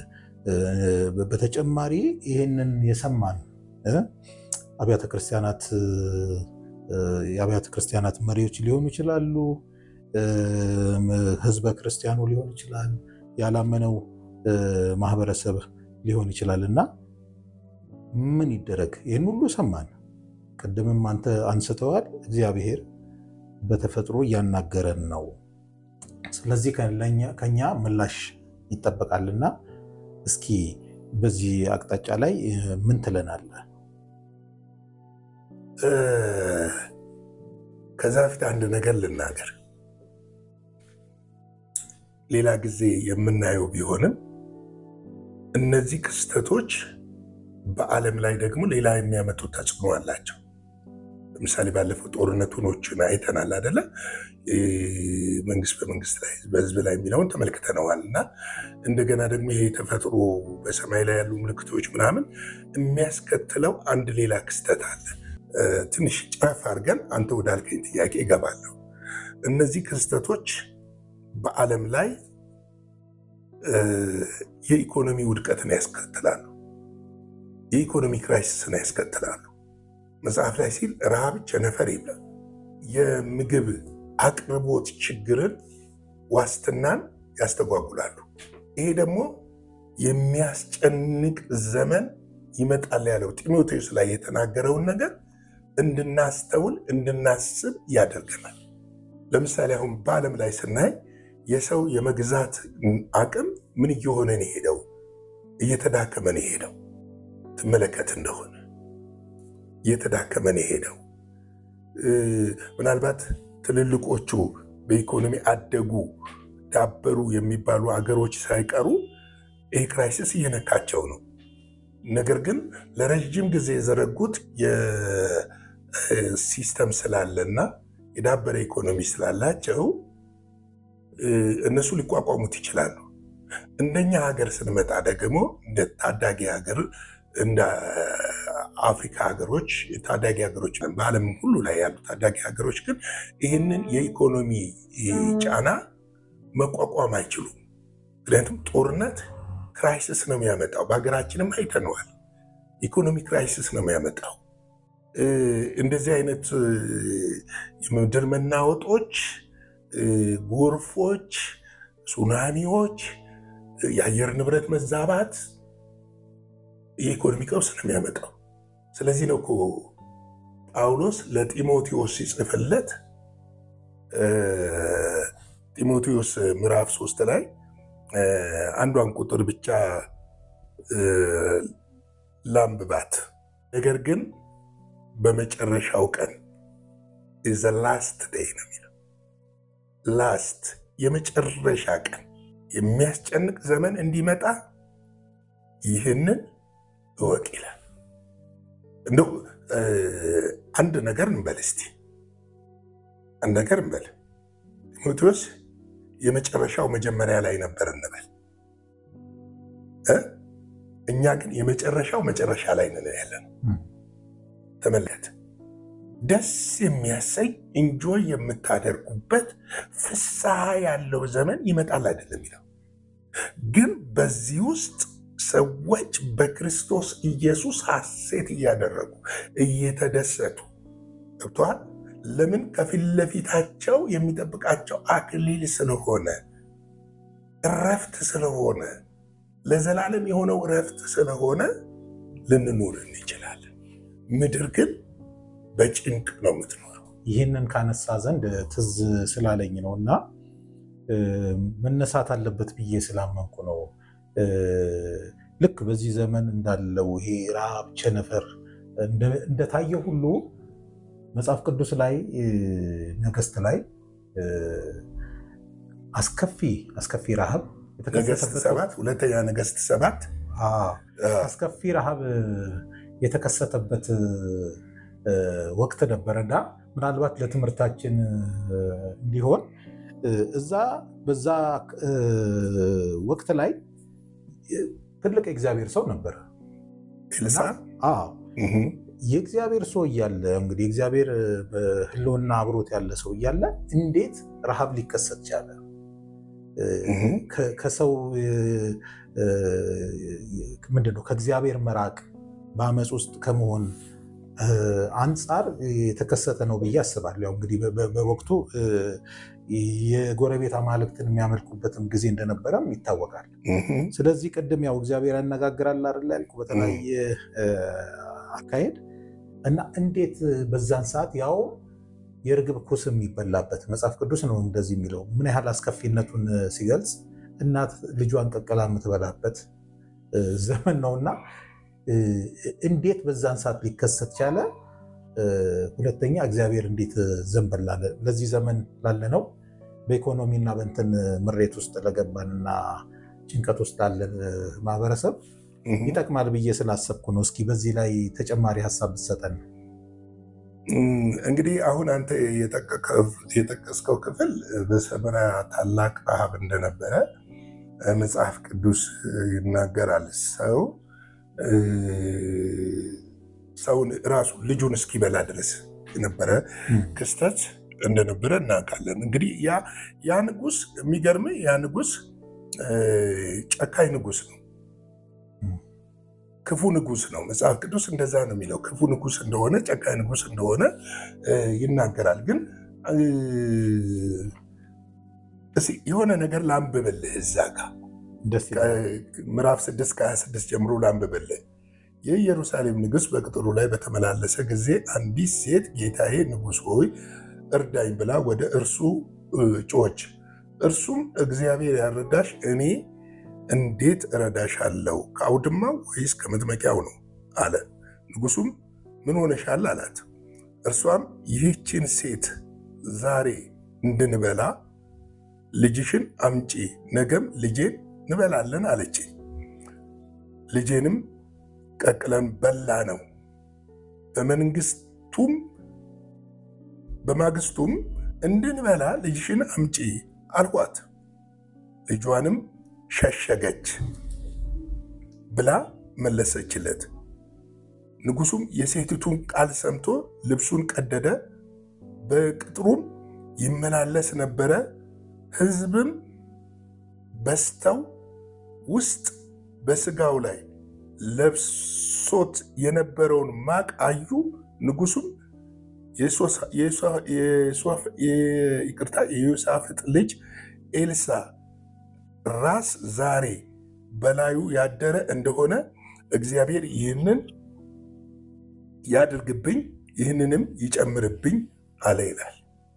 በተጨማሪ ይህንን የሰማን አብያተ ክርስቲያናት የአብያተ ክርስቲያናት መሪዎች ሊሆኑ ይችላሉ፣ ህዝበ ክርስቲያኑ ሊሆን ይችላል፣ ያላመነው ማህበረሰብ ሊሆን ይችላል እና ምን ይደረግ? ይህን ሁሉ ሰማን። ቅድምም አንተ አንስተዋል። እግዚአብሔር በተፈጥሮ እያናገረን ነው። ስለዚህ ከኛ ምላሽ ይጠበቃልና እስኪ በዚህ አቅጣጫ ላይ ምን ትለናለህ? ከዛ በፊት አንድ ነገር ልናገር። ሌላ ጊዜ የምናየው ቢሆንም እነዚህ ክስተቶች በዓለም ላይ ደግሞ ሌላ የሚያመጡት ተጽዕኖ አላቸው። ለምሳሌ ባለፈው ጦርነቱኖችን አይተናል አደለ? መንግስት በመንግስት ላይ በህዝብ ላይ የሚለውን ተመልክተነዋል። እና እንደገና ደግሞ ይሄ ተፈጥሮ በሰማይ ላይ ያሉ ምልክቶች ምናምን የሚያስከትለው አንድ ሌላ ክስተት አለ። ትንሽ ጨረፍ አድርገን አንተ ወዳልከኝ ጥያቄ እገባለሁ። እነዚህ ክስተቶች በዓለም ላይ የኢኮኖሚ ውድቀትን ያስከትላሉ። የኢኮኖሚ ክራይሲስን ያስከትላሉ። መጽሐፍ ላይ ሲል ረሃብ፣ ቸነፈር የለም። የምግብ አቅርቦት ችግርን፣ ዋስትናን ያስተጓጉላሉ። ይሄ ደግሞ የሚያስጨንቅ ዘመን ይመጣል ያለው ጢሞቴዎስ ላይ የተናገረውን ነገር እንድናስተውል እንድናስብ ያደርገናል። ለምሳሌ አሁን በዓለም ላይ ስናይ የሰው የመግዛት አቅም ምን እየሆነ ነው የሄደው? እየተዳከመ ነው የሄደው። ትመለከት እንደሆነ እየተዳከመ ነው የሄደው። ምናልባት ትልልቆቹ በኢኮኖሚ አደጉ ዳበሩ የሚባሉ አገሮች ሳይቀሩ ይህ ክራይሲስ እየነካቸው ነው። ነገር ግን ለረዥም ጊዜ የዘረጉት የሲስተም ስላለና የዳበረ ኢኮኖሚ ስላላቸው እነሱ ሊቋቋሙት ይችላሉ። እንደኛ ሀገር ስንመጣ ደግሞ እንደ ታዳጊ ሀገር እንደ አፍሪካ ሀገሮች ታዳጊ ሀገሮች በዓለም ሁሉ ላይ ያሉ ታዳጊ ሀገሮች ግን ይህንን የኢኮኖሚ ጫና መቋቋም አይችሉም። ምክንያቱም ጦርነት ክራይሲስ ነው የሚያመጣው። በሀገራችንም አይተነዋል። ኢኮኖሚ ክራይሲስ ነው የሚያመጣው። እንደዚህ አይነት የምድር መናወጦች፣ ጎርፎች፣ ሱናሚዎች፣ የአየር ንብረት መዛባት የኢኮኖሚ ቀውስ ነው የሚያመጣው። ስለዚህ ነው እኮ ጳውሎስ ለጢሞቴዎስ ሲጽፍለት ጢሞቴዎስ ምዕራፍ ሶስት ላይ አንዷን ቁጥር ብቻ ላንብባት። ነገር ግን በመጨረሻው ቀን ኢዘ ላስት ዴይ ነው የሚለው። ላስት የመጨረሻ ቀን የሚያስጨንቅ ዘመን እንዲመጣ ይህንን እወቅ ይላል። እንደው አንድ ነገር እንበል እስቲ አንድ ነገር እንበል። ጢሞቴዎስ የመጨረሻው መጀመሪያ ላይ ነበር እንበል እ እኛ ግን የመጨረሻው መጨረሻ ላይ ነን ያለን። ተመልከት፣ ደስ የሚያሰኝ እንጆይ የምታደርጉበት ፍስሐ ያለው ዘመን ይመጣል አይደለም የሚለው ግን በዚህ ውስጥ ሰዎች በክርስቶስ ኢየሱስ ሐሴት እያደረጉ እየተደሰቱ ገብተዋል። ለምን? ከፊት ለፊታቸው የሚጠብቃቸው አክሊል ስለሆነ፣ እረፍት ስለሆነ፣ ለዘላለም የሆነው እረፍት ስለሆነ ልንኖር እንችላለን። ምድር ግን በጭንቅ ነው የምትኖረው። ይህንን ካነሳ ዘንድ ትዝ ስላለኝ ነው እና መነሳት አለበት ብዬ ስላመንኩ ነው። ልክ በዚህ ዘመን እንዳለው ይሄ ረሃብ፣ ቸነፈር እንደታየ ሁሉ መጽሐፍ ቅዱስ ላይ ነገስት ላይ አስከፊ አስከፊ ረሃብ ነገስት ሰባት ሁለተኛ ነገስት ሰባት አስከፊ ረሃብ የተከሰተበት ወቅት ነበረና ምናልባት ለትምህርታችን እንዲሆን እዛ በዛ ወቅት ላይ ትልቅ የእግዚአብሔር ሰው ነበረ። ኤልሳ የእግዚአብሔር ሰው እያለ እንግዲህ እግዚአብሔር በሕልውና አብሮት ያለ ሰው እያለ እንዴት ረሃብ ሊከሰት ቻለ? ከሰው ምንድን ነው ከእግዚአብሔር መራቅ በአመፅ ውስጥ ከመሆን አንጻር የተከሰተ ነው ብዬ አስባለሁ። ያው እንግዲህ በወቅቱ የጎረቤት አማልክትን የሚያመልኩበትም ጊዜ እንደነበረም ይታወቃል። ስለዚህ ቅድም ያው እግዚአብሔር ያነጋግራል አይደል ያልኩ በተለያየ አካሄድ እና እንዴት በዛን ሰዓት ያው የርግብ ኩስ የሚበላበት መጽሐፍ ቅዱስ ነው እንደዚህ የሚለው ምን ያህል አስከፊነቱን ሲገልጽ እናት ልጇን ቀቅላ የምትበላበት ዘመን ነውና እንዴት በዛን ሰዓት ሊከሰት ቻለ? ሁለተኛ እግዚአብሔር እንዴት ዘንበል ላለ ለዚህ ዘመን ላለነው በኢኮኖሚና በእንትን ምሬት ውስጥ ለገባንና ጭንቀት ውስጥ ላለን ማህበረሰብ ይጠቅማል ብዬ ስላሰብኩ ነው። እስኪ በዚህ ላይ ተጨማሪ ሀሳብ ብትሰጠን። እንግዲህ አሁን አንተ የጠቀስከው ክፍል በሰመራ ታላቅ ረሃብ እንደነበረ መጽሐፍ ቅዱስ ይናገራል። ሰው ሰውን ራሱ ልጁን እስኪበላ ድረስ የነበረ ክስተት እንደነበረ እናውቃለን። እንግዲህ ያ ንጉስ የሚገርም ያ ንጉስ ጨካኝ ንጉስ ነው። ክፉ ንጉስ ነው። መጽሐፍ ቅዱስ እንደዛ ነው የሚለው። ክፉ ንጉስ እንደሆነ ጨካኝ ንጉስ እንደሆነ ይናገራል። ግን የሆነ ነገር ላንብብልህ እዛ ጋር ምዕራፍ 6 ከ26 ጀምሮ ላንብብልህ። የኢየሩሳሌም ንጉሥ በቅጥሩ ላይ በተመላለሰ ጊዜ አንዲት ሴት ጌታዬ ንጉሥ ሆይ እርዳኝ ብላ ወደ እርሱ ጮች። እርሱም እግዚአብሔር ያረዳሽ እኔ እንዴት እረዳሻለሁ? ከአውድማው ወይስ ከመጥመቂያው ነው አለ። ንጉሱም ምን ሆነሻል አላት። እርሷም ይህችን ሴት ዛሬ እንድንበላ ልጅሽን አምጪ፣ ነገም ልጄን እንበላለን አለችኝ። ልጄንም ቀቅለን በላ ነው። በመንግስቱም በማግስቱም እንድንበላ ልጅሽን አምጪ አልኳት። ልጇንም ሸሸገች ብላ መለሰችለት። ንጉሱም የሴቲቱን ቃል ሰምቶ ልብሱን ቀደደ፣ በቅጥሩም ይመላለስ ነበረ። ሕዝብም በስተው ውስጥ በስጋው ላይ ለብሶት የነበረውን ማቅ አዩ፣ ንጉሱም ይቅርታ የዮሳፍጥ ልጅ ኤልሳ ራስ ዛሬ በላዩ ያደረ እንደሆነ እግዚአብሔር ይህንን ያድርግብኝ ይህንንም ይጨምርብኝ አለ ይላል።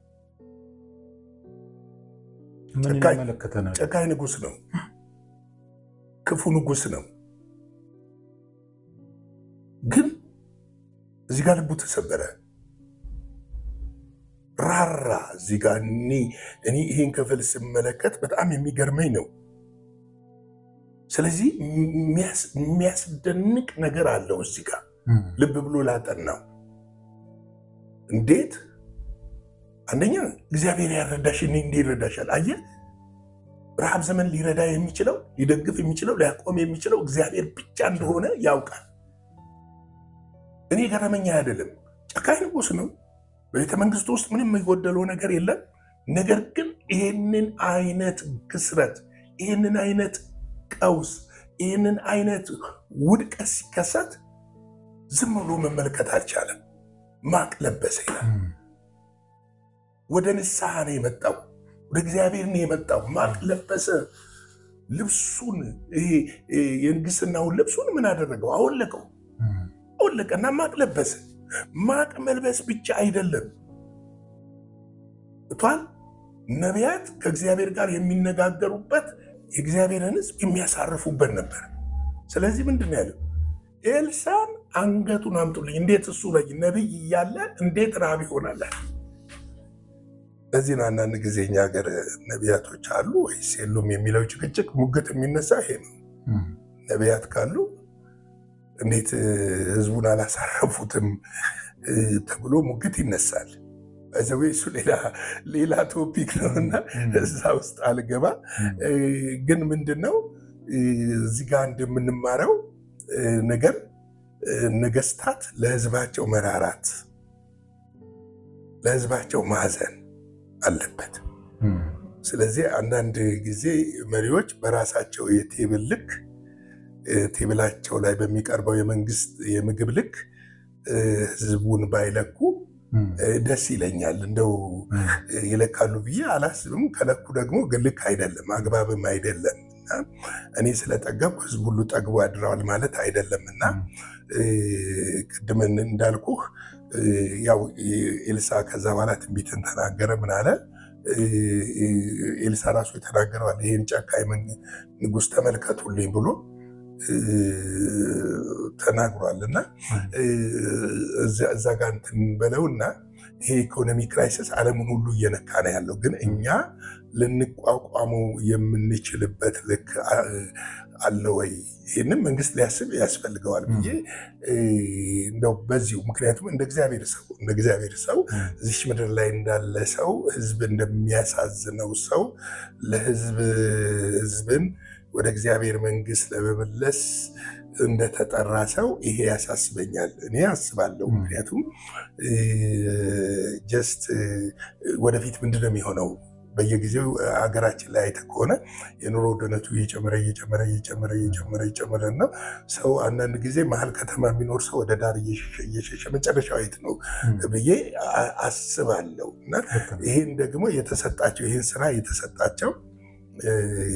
ምን ጨካኝ- ይመለከተናል? ጨካኝ ንጉስ ነው። ክፉ ንጉስ ነው። ግን እዚህ ጋር ልቡ ተሰበረ፣ ራራ። እዚህ ጋር እኔ እኔ ይሄን ክፍል ስመለከት በጣም የሚገርመኝ ነው። ስለዚህ የሚያስ- የሚያስደንቅ ነገር አለው እዚህ ጋር እም፣ ልብ ብሎ ላጠናው። እንዴት አንደኛ እግዚአብሔር ያረዳሽ እኔ እንዴ ይረዳሻል? አየህ፣ ረሃብ ዘመን ሊረዳ የሚችለው ሊደግፍ የሚችለው ሊያቆም የሚችለው እግዚአብሔር ብቻ እንደሆነ ያውቃል። እኔ ገረመኛ አይደለም፣ ጨካኝ ንጉስ ነው። በቤተ መንግስቱ ውስጥ ምንም የጎደለው ነገር የለም። ነገር ግን ይህንን አይነት ክስረት፣ ይህንን አይነት ቀውስ፣ ይህንን አይነት ውድቀት ሲከሰት ዝም ብሎ መመልከት አልቻለም። ማቅ ለበሰ ይላል። እም፣ ወደ ንስሐ ነው የመጣው። ወደ እግዚአብሔር ነው የመጣው። ማቅ ለበሰ። ልብሱን ይሄ ይሄ የንግስናውን ልብሱን ምን አደረገው? አወለቀው። እም፣ አወለቀና ማቅ ለበሰ። ማቅ መልበስ ብቻ አይደለም እቷል ነቢያት ከእግዚአብሔር ጋር የሚነጋገሩበት የእግዚአብሔርን ሕዝብ የሚያሳርፉበት ነበር። ስለዚህ ምንድን ነው ያለው? ኤልሳን አንገቱን አምጡልኝ። እንዴት እሱ ላይ ነቢይ እያለ እንዴት ረሃብ ይሆናል? ለዚህ ነው አንዳንድ ጊዜ እኛ ሀገር ነቢያቶች አሉ ወይስ የሉም የሚለው ጭቅጭቅ ሙግት የሚነሳ ይሄ ነው። እም፣ ነቢያት ካሉ እንዴት እ፣ ህዝቡን አላሳረፉትም እ፣ ተብሎ ሙግት ይነሳል። በዘዌ እሱ ሌላ ሌላ ቶፒክ ነው እና እም፣ እዛ ውስጥ አልገባ። እም፣ እ፣ ግን ምንድን ነው እ፣ እዚህ ጋር እንደምንማረው እ፣ ነገር እ፣ ነገስታት ለህዝባቸው መራራት፣ ለህዝባቸው ማዘን አለበት። እም፣ ስለዚህ አንዳንድ ጊዜ መሪዎች በራሳቸው የቴብል ልክ እ፣ ቴብላቸው ላይ በሚቀርበው የመንግስት የምግብ ልክ እ፣ ህዝቡን ባይለኩ እም፣ እ፣ ደስ ይለኛል። እንደው እም፣ እ፣ ይለካሉ ብዬ አላስብም። ከለኩ ደግሞ ግን ልክ አይደለም፣ አግባብም አይደለም እና እኔ ስለጠገብኩ ህዝብ ሁሉ ጠግቦ ያድረዋል ማለት አይደለም እና እ፣ ቅድም እንዳልኩህ እ፣ ያው ኤልሳ ከዛ በኋላ ትንቢትን ተናገረ። ምን አለ? እ፣ ኤልሳ ራሱ የተናገረዋል። ይህን ጨካኝ መን- ንጉሥ ተመልከቱልኝ ብሎ እ፣ ተናግሯል እና እ፣ እዛ- እዛ ጋር እንትን በለውና ይሄ ኢኮኖሚ ክራይሲስ ዓለምን ሁሉ እየነካ ነው ያለው። ግን እኛ ልንቋቋመው የምንችልበት ልክ አ- አለ ወይ? ይህንም መንግስት ሊያስብ ያስፈልገዋል ብዬ እ፣ እንደው በዚሁ ምክንያቱም እንደ እግዚአብሔር ሰው እንደ እግዚአብሔር ሰው እም፣ እዚች ምድር ላይ እንዳለ ሰው ህዝብ እንደሚያሳዝነው ሰው ለህዝብ ህዝብን ወደ እግዚአብሔር መንግስት ለመመለስ እንደተጠራ ሰው ይሄ ያሳስበኛል። እኔ አስባለሁ። ም። ምክንያቱም ጀስት ወደፊት ምንድን ነው የሚሆነው? በየጊዜው ሀገራችን ላይ አይተህ ከሆነ የኑሮ ውድነቱ እየጨመረ እየጨመረ እየጨመረ እየጨመረ እየጨመረ ነው። ሰው አንዳንድ ጊዜ መሀል ከተማ የሚኖር ሰው ወደ ዳር እየሸሸ እየሸሸ መጨረሻው የት ነው እም፣ ብዬ አ- አስባለሁ እና ልክ ነው። ይህን ደግሞ የተሰጣቸው ይህን ስራ የተሰጣቸው እ፣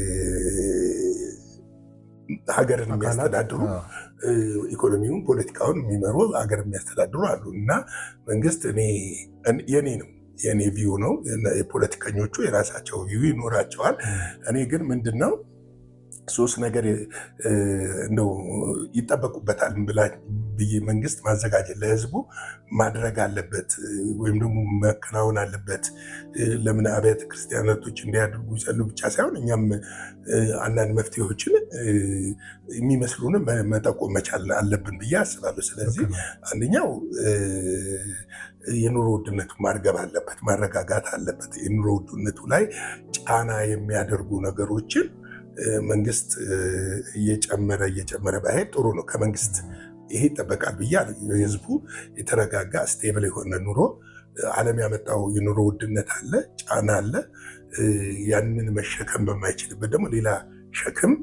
ሀገርን አካላት፣ የሚያስተዳድሩ አዎ፣ እ፣ ኢኮኖሚውን፣ ፖለቲካውን የሚመሩ ሀገር የሚያስተዳድሩ አሉ እና መንግስት እኔ እን- የኔ ነው የኔ ቪው ነው። የነ- የፖለቲከኞቹ የራሳቸው ቪው ይኖራቸዋል። እም፣ እኔ ግን ምንድን ነው ሶስት ነገር እ፣ እንደው ይጠበቁበታል ብላ ብዬ መንግስት ማዘጋጀት ለህዝቡ ማድረግ አለበት እ፣ ወይም ደግሞ መከናወን አለበት። እ፣ ለምን አብያተ ክርስቲያናቶች እንዲያደርጉ ይሰሉ ብቻ ሳይሆን እኛም እ፣ አንዳንድ መፍትሄዎችን እ፣ የሚመስሉን መ- መጠቆም መቻል አለብን ብዬ አስባለሁ። ስለዚህ ልክ ነው። አንደኛው እ፣ የኑሮ ውድነቱ ማርገብ አለበት፣ ማረጋጋት አለበት። የኑሮ ውድነቱ ላይ ጫና የሚያደርጉ ነገሮችን እ፣ መንግስት እ፣ እየጨመረ እየጨመረ ባይሄድ ጥሩ ነው። ከመንግስት ይሄ ይጠበቃል ብዬ አለ። የህዝቡ የተረጋጋ ስቴብል የሆነ ኑሮ እ፣ ዓለም ያመጣው የኑሮ ውድነት አለ፣ ጫና አለ። እ፣ ያንን መሸከም በማይችልበት ደግሞ ሌላ ሸክም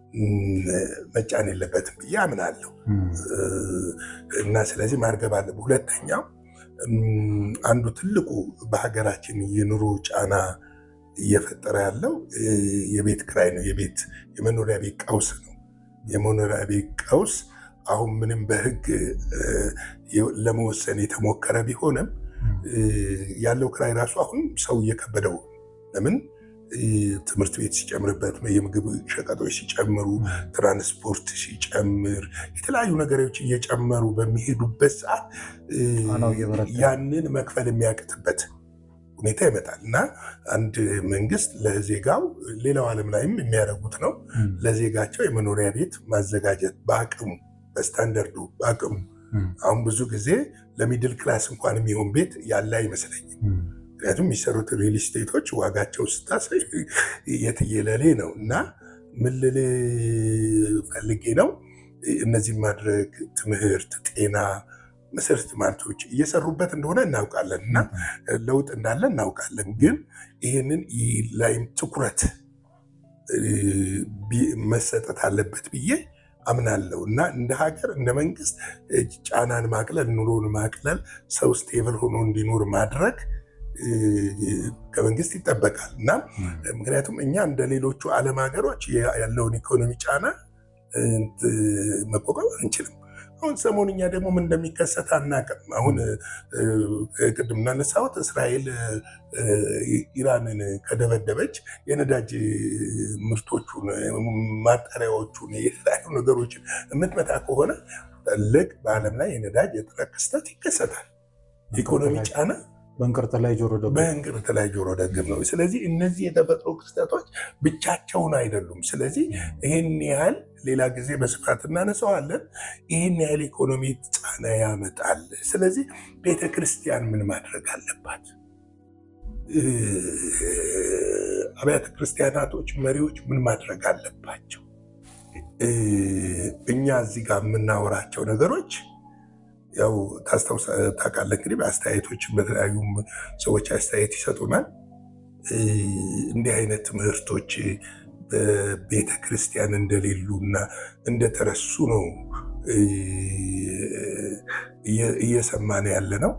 መጫን የለበትም ብዬ አምናለሁ እና ስለዚህ ማርገብ አለብን። ሁለተኛው አንዱ ትልቁ በሀገራችን የኑሮ ጫና እየፈጠረ ያለው የቤት ክራይ ነው። የቤት የመኖሪያ ቤት ቀውስ ነው። የመኖሪያ ቤት ቀውስ አሁን ምንም በሕግ ለመወሰን የተሞከረ ቢሆንም ያለው ክራይ ራሱ አሁን ሰው እየከበደው ለምን ትምህርት ቤት ሲጨምርበት፣ የምግብ ሸቀጦች ሲጨምሩ፣ ትራንስፖርት ሲጨምር፣ የተለያዩ ነገሮች እየጨመሩ በሚሄዱበት ሰዓት ያንን መክፈል የሚያቅትበት ሁኔታ ይመጣል እና አንድ መንግስት ለዜጋው ሌላው ዓለም ላይም የሚያደርጉት ነው ለዜጋቸው የመኖሪያ ቤት ማዘጋጀት በአቅሙ በስታንዳርዱ በአቅሙ አሁን ብዙ ጊዜ ለሚድል ክላስ እንኳን የሚሆን ቤት ያለ አይመስለኝም። ምክንያቱም የሚሰሩት ሪል ስቴቶች ዋጋቸው ስታሳይ የትየለሌ ነው እና ምን ልል ፈልጌ ነው እነዚህ ማድረግ ትምህርት፣ ጤና መሰረተ ልማቶች እየሰሩበት እንደሆነ እናውቃለን እና ለውጥ እንዳለ እናውቃለን። ግን ይህንን ላይም ትኩረት መሰጠት አለበት ብዬ አምናለሁ እና እንደ ሀገር እንደ መንግስት ጫናን ማቅለል፣ ኑሮን ማቅለል፣ ሰው ስቴብል ሆኖ እንዲኖር ማድረግ ከመንግስት ይጠበቃል እና ምክንያቱም እኛ እንደ ሌሎቹ ዓለም ሀገሮች ያለውን ኢኮኖሚ ጫና መቋቋም አንችልም። አሁን ሰሞንኛ ደግሞ ምን እንደሚከሰት አናውቅም። አሁን ቅድም እናነሳሁት እስራኤል ኢራንን ከደበደበች የነዳጅ ምርቶቹን፣ ማጣሪያዎቹን፣ የተለያዩ ነገሮችን የምትመታ ከሆነ ትልቅ በዓለም ላይ የነዳጅ እጥረት ክስተት ይከሰታል። ኢኮኖሚ ጫና በእንቅርት ላይ ጆሮ ደግፍ በእንቅርት ላይ ጆሮ ደግፍ ነው። ስለዚህ እነዚህ የተፈጥሮ ክስተቶች ብቻቸውን አይደሉም። ስለዚህ ይህን ያህል ሌላ ጊዜ በስፋት እናነሳዋለን። ይህን ያህል ኢኮኖሚ ጫና ያመጣል። ስለዚህ ቤተ ክርስቲያን ምን ማድረግ አለባት? አብያተ ክርስቲያናቶች መሪዎች ምን ማድረግ አለባቸው? እኛ እዚህ ጋር የምናወራቸው ነገሮች ያው ታውቃለህ እንግዲህ በአስተያየቶችን በተለያዩ ሰዎች አስተያየት ይሰጡናል። እንዲህ አይነት ትምህርቶች በቤተ ክርስቲያን እንደሌሉ እና እንደተረሱ ነው እየሰማን ያለ ነው።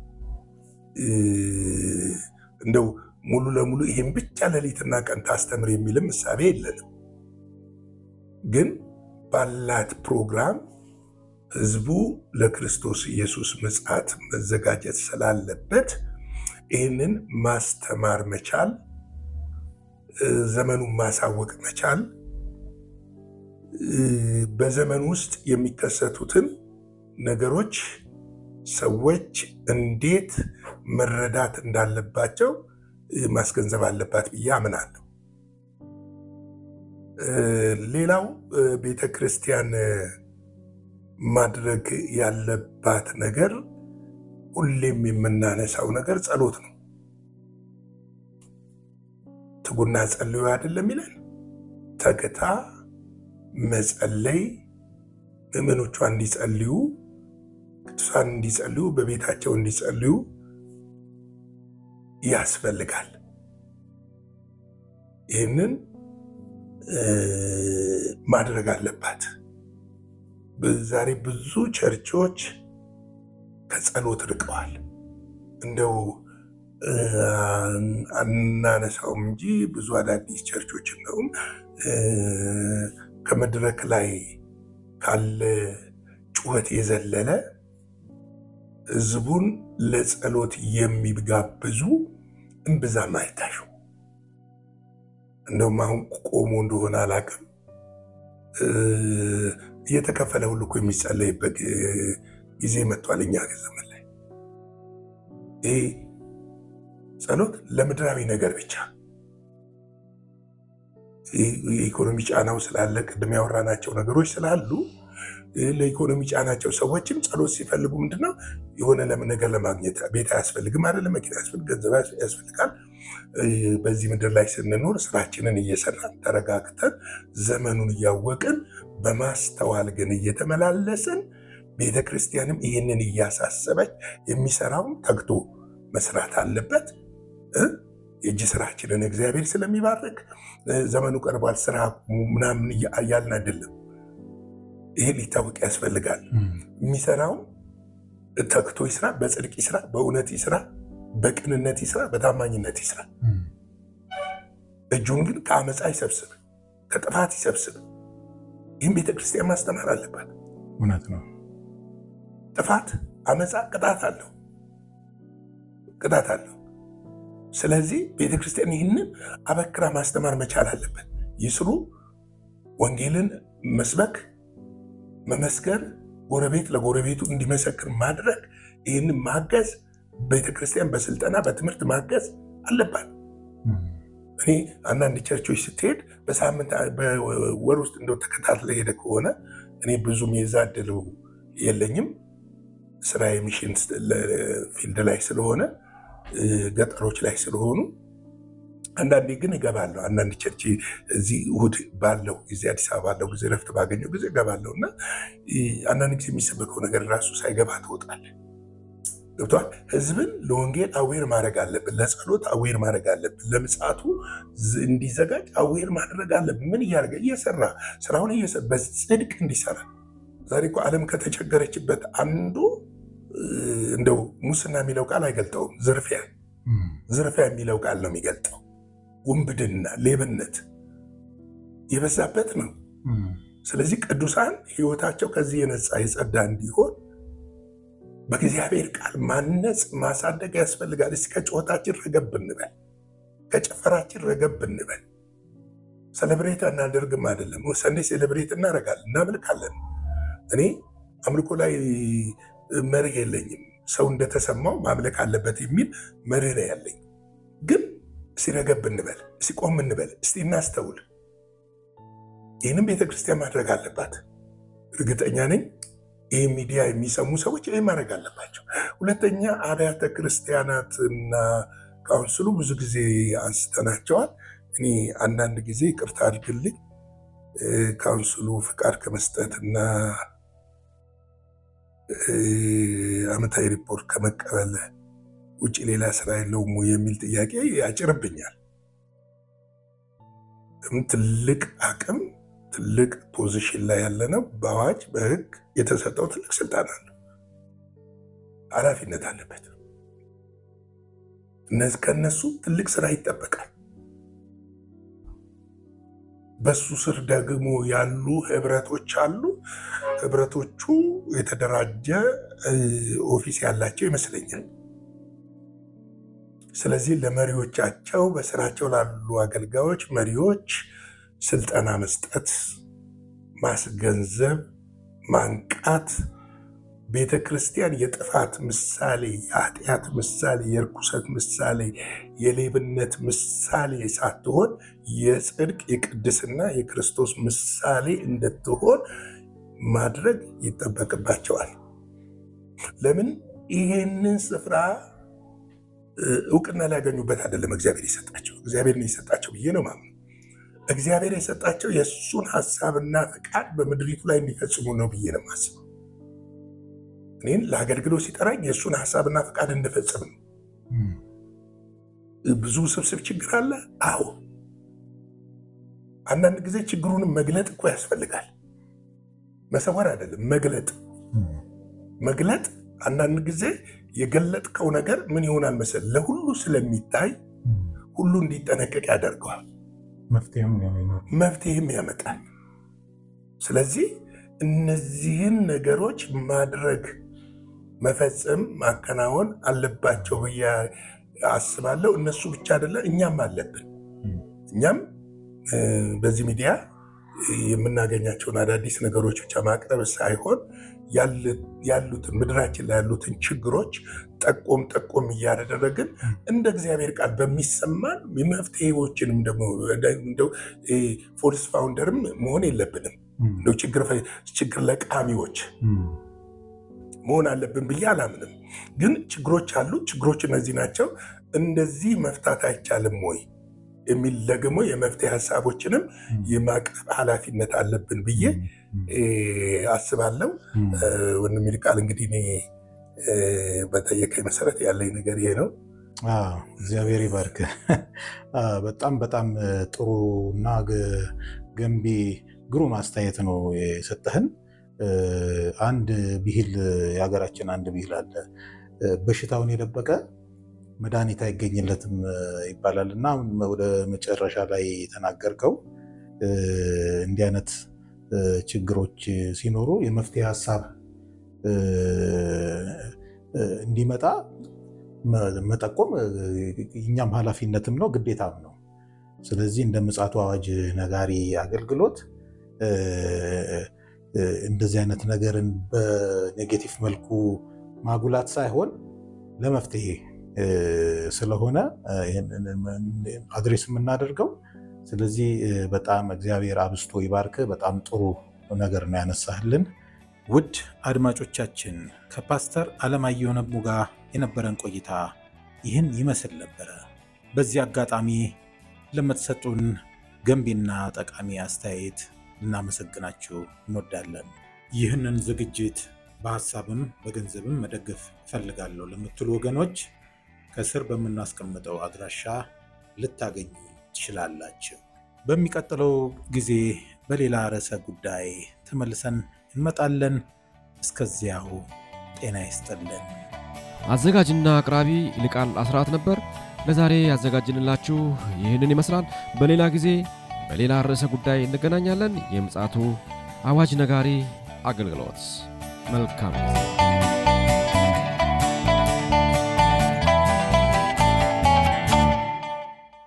እንደው ሙሉ ለሙሉ ይህም ብቻ ሌሊትና ቀን ታስተምር የሚልም እሳቤ የለንም። ግን ባላት ፕሮግራም ህዝቡ ለክርስቶስ ኢየሱስ ምጽአት መዘጋጀት ስላለበት ይህንን ማስተማር መቻል፣ ዘመኑን ማሳወቅ መቻል፣ በዘመኑ ውስጥ የሚከሰቱትን ነገሮች ሰዎች እንዴት መረዳት እንዳለባቸው ማስገንዘብ አለባት ብዬ አምናለሁ። ሌላው ቤተ ክርስቲያን ማድረግ ያለባት ነገር ሁሌም የምናነሳው ነገር ጸሎት ነው። ትጉና ጸልዩ አይደለም ይለን ተግታ መጸለይ፣ ምዕመኖቿ እንዲጸልዩ፣ ቅዱሳን እንዲጸልዩ፣ በቤታቸው እንዲጸልዩ ያስፈልጋል። ይህንን ማድረግ አለባት። ዛሬ ብዙ ቸርቾች ከጸሎት ርቀዋል። እንደው አናነሳውም እንጂ ብዙ አዳዲስ ቸርቾች እንደውም ከመድረክ ላይ ካለ ጩኸት የዘለለ ሕዝቡን ለጸሎት የሚጋብዙ እምብዛም አይታዩ። እንደውም አሁን ቆሞ እንደሆነ አላውቅም እየተከፈለ ሁሉ እኮ የሚጸለይበት ጊዜ መጥቷል። እኛ ዘመን ላይ ይህ ጸሎት ለምድራዊ ነገር ብቻ የኢኮኖሚ ጫናው ስላለ ቅድም ያወራናቸው ነገሮች ስላሉ ለኢኮኖሚ ጫናቸው ሰዎችም ጸሎት ሲፈልጉ ምንድነው የሆነ ለምን ነገር ለማግኘት ቤት አያስፈልግም አይደለም፣ መኪና ያስፈልግ፣ ገንዘብ ያስፈልጋል። በዚህ ምድር ላይ ስንኖር ስራችንን እየሰራን ተረጋግተን ዘመኑን እያወቅን በማስተዋል ግን እየተመላለስን ቤተ ክርስቲያንም ይህንን እያሳሰበች የሚሰራውን ተግቶ መስራት አለበት። የእጅ ስራችንን እግዚአብሔር ስለሚባርክ ዘመኑ ቀርቧል ስራ ምናምን እያልን አይደለም። ይሄ ሊታወቅ ያስፈልጋል። የሚሰራውም ተክቶ ይስራ፣ በጽድቅ ይስራ፣ በእውነት ይስራ፣ በቅንነት ይስራ፣ በታማኝነት ይስራ። እጁን ግን ከአመፃ ይሰብስብ፣ ከጥፋት ይሰብስብ። ይህም ቤተክርስቲያን ማስተማር አለባት። እውነት ነው። ጥፋት፣ አመፃ ቅጣት አለው ቅጣት አለው። ስለዚህ ቤተክርስቲያን ይህንን አበክራ ማስተማር መቻል አለበት። ይስሩ፣ ወንጌልን መስበክ፣ መመስከር፣ ጎረቤት ለጎረቤቱ እንዲመሰክር ማድረግ፣ ይህንን ማገዝ፣ ቤተክርስቲያን በስልጠና በትምህርት ማገዝ አለባት። እኔ አንዳንድ ቸርቾች ስትሄድ በሳምንት በወር ውስጥ እንደው ተከታትለ ሄደ ከሆነ እኔ ብዙም የዛ እድሉ የለኝም። ስራ የሚሽን ፊልድ ላይ ስለሆነ ገጠሮች ላይ ስለሆኑ አንዳንዴ ግን እገባለሁ። አንዳንድ ቸርች እዚህ እሑድ ባለው ጊዜ አዲስ አበባ ባለው ጊዜ ረፍት ባገኘው ጊዜ እገባለሁ እና አንዳንድ ጊዜ የሚሰበከው ነገር ራሱ ሳይገባ ትወጣለህ። ገብቷል። ህዝብን ለወንጌል አዌር ማድረግ አለብን። ለጸሎት አዌር ማድረግ አለብን። ለምጽአቱ እንዲዘጋጅ አዌር ማድረግ አለብን። ምን እያደረገ እየሰራ ስራውን በጽድቅ እንዲሰራ ዛሬ እኮ ዓለም ከተቸገረችበት አንዱ እንደው ሙስና የሚለው ቃል አይገልጠውም። ዝርፊያ ዝርፊያ የሚለው ቃል ነው የሚገልጠው። ውንብድና፣ ሌብነት የበዛበት ነው። ስለዚህ ቅዱሳን ህይወታቸው ከዚህ የነፃ የጸዳ እንዲሆን በእግዚአብሔር ቃል ማነጽ ማሳደግ ያስፈልጋል። እስኪ ከጩኸታችን ረገብ እንበል፣ ከጭፈራችን ረገብ እንበል። ሰለብሬት አናደርግም አይደለም። ሰንዴ ሴሌብሬት እናደርጋለን፣ እናመልካለን። እኔ አምልኮ ላይ መርህ የለኝም። ሰው እንደተሰማው ማምለክ አለበት የሚል መርህ ነው ያለኝ። ግን እስቲ ረገብ እንበል፣ እስቲ ቆም እንበል፣ እስቲ እናስተውል። ይህንም ቤተክርስቲያን ማድረግ አለባት። እርግጠኛ ነኝ ይህ ሚዲያ የሚሰሙ ሰዎች ይህ ማድረግ አለባቸው። ሁለተኛ አብያተ ክርስቲያናትና ካውንስሉ ብዙ ጊዜ አንስተናቸዋል። እኔ አንዳንድ ጊዜ ይቅርታ አድርግልኝ ካውንስሉ ፍቃድ ከመስጠትና ዓመታዊ ሪፖርት ከመቀበል ውጭ ሌላ ስራ የለውም የሚል ጥያቄ ያጭርብኛል። ትልቅ አቅም ትልቅ ፖዚሽን ላይ ያለ ነው። በአዋጅ በሕግ የተሰጠው ትልቅ ስልጣን አለ፣ ኃላፊነት አለበት። ከነሱ ትልቅ ስራ ይጠበቃል። በሱ ስር ደግሞ ያሉ ህብረቶች አሉ። ህብረቶቹ የተደራጀ ኦፊስ ያላቸው ይመስለኛል። ስለዚህ ለመሪዎቻቸው በስራቸው ላሉ አገልጋዮች መሪዎች ስልጠና መስጠት፣ ማስገንዘብ፣ ማንቃት ቤተ ክርስቲያን የጥፋት ምሳሌ፣ የኃጢአት ምሳሌ፣ የርኩሰት ምሳሌ፣ የሌብነት ምሳሌ ሳትሆን የጽድቅ የቅድስና የክርስቶስ ምሳሌ እንድትሆን ማድረግ ይጠበቅባቸዋል። ለምን ይሄንን ስፍራ እውቅና ሊያገኙበት አይደለም እግዚአብሔር የሰጣቸው እግዚአብሔር ነው የሰጣቸው ብዬ ነው ማምነው። እግዚአብሔር የሰጣቸው የእሱን ሀሳብና ፈቃድ በምድሪቱ ላይ እንዲፈጽሙ ነው ብዬ ነው የማስበው። እኔን ለአገልግሎት ሲጠራኝ የእሱን ሀሳብና ፈቃድ እንድፈጽም ነው። ብዙ ስብስብ ችግር አለ። አዎ፣ አንዳንድ ጊዜ ችግሩንም መግለጥ እኮ ያስፈልጋል። መሰወር አይደለም፣ መግለጥ መግለጥ አንዳንድ ጊዜ የገለጥከው ነገር ምን ይሆናል መሰል ለሁሉ ስለሚታይ ሁሉ እንዲጠነቀቅ ያደርገዋል፣ መፍትሄም ያመጣል። ስለዚህ እነዚህን ነገሮች ማድረግ፣ መፈጸም፣ ማከናወን አለባቸው ብዬ አስባለሁ። እነሱ ብቻ አይደለም እኛም አለብን። እኛም በዚህ ሚዲያ የምናገኛቸውን አዳዲስ ነገሮች ብቻ ማቅረብ ሳይሆን ያሉትን ምድራችን ላይ ያሉትን ችግሮች ጠቆም ጠቆም እያደረግን እንደ እግዚአብሔር ቃል በሚሰማን የመፍትሄዎችንም ደግሞ እንደው ፎልስ ፋውንደርም መሆን የለብንም። እንደው ችግር ለቃሚዎች መሆን አለብን ብዬ አላምንም። ግን ችግሮች አሉ። ችግሮች እነዚህ ናቸው። እንደዚህ መፍታት አይቻልም ወይ የሚል ደግሞ የመፍትሄ ሀሳቦችንም የማቅረብ ኃላፊነት አለብን ብዬ አስባለሁ። ወንድም ይልቃል እንግዲህ እኔ በጠየቀኝ መሰረት ያለኝ ነገር ይሄ ነው። አዎ፣ እግዚአብሔር ይባርክ። በጣም በጣም ጥሩ እና ገ- ገንቢ ግሩም አስተያየት ነው የሰጠህን። አንድ ብሂል የሀገራችን አንድ ብሂል አለ፣ በሽታውን የደበቀ መድኃኒት አይገኝለትም ይባላል እና አሁን ወደ መጨረሻ ላይ የተናገርከው እንዲህ አይነት ችግሮች ሲኖሩ የመፍትሄ ሀሳብ እንዲመጣ መጠቆም እኛም ኃላፊነትም ነው ግዴታም ነው። ስለዚህ እንደ ምጽአቱ አዋጅ ነጋሪ አገልግሎት እንደዚህ አይነት ነገርን በኔጌቲቭ መልኩ ማጉላት ሳይሆን ለመፍትሄ ስለሆነ አድሬስ የምናደርገው። ስለዚህ በጣም እግዚአብሔር አብስቶ ይባርክ። በጣም ጥሩ ነገር ነው ያነሳህልን። ውድ አድማጮቻችን ከፓስተር አለማየሁ ነሙ ጋር የነበረን ቆይታ ይህን ይመስል ነበረ። በዚህ አጋጣሚ ለምትሰጡን ገንቢና ጠቃሚ አስተያየት ልናመሰግናችሁ እንወዳለን። ይህንን ዝግጅት በሀሳብም በገንዘብም መደገፍ እፈልጋለሁ ለምትሉ ወገኖች ከስር በምናስቀምጠው አድራሻ ልታገኙ ትችላላችሁ። በሚቀጥለው ጊዜ በሌላ ርዕሰ ጉዳይ ተመልሰን እንመጣለን። እስከዚያው ጤና ይስጥልን። አዘጋጅና አቅራቢ ይልቃል አስራት ነበር። ለዛሬ ያዘጋጅንላችሁ ይህንን ይመስላል። በሌላ ጊዜ በሌላ ርዕሰ ጉዳይ እንገናኛለን። የምፅዓቱ አዋጅ ነጋሪ አገልግሎት መልካም ጊዜ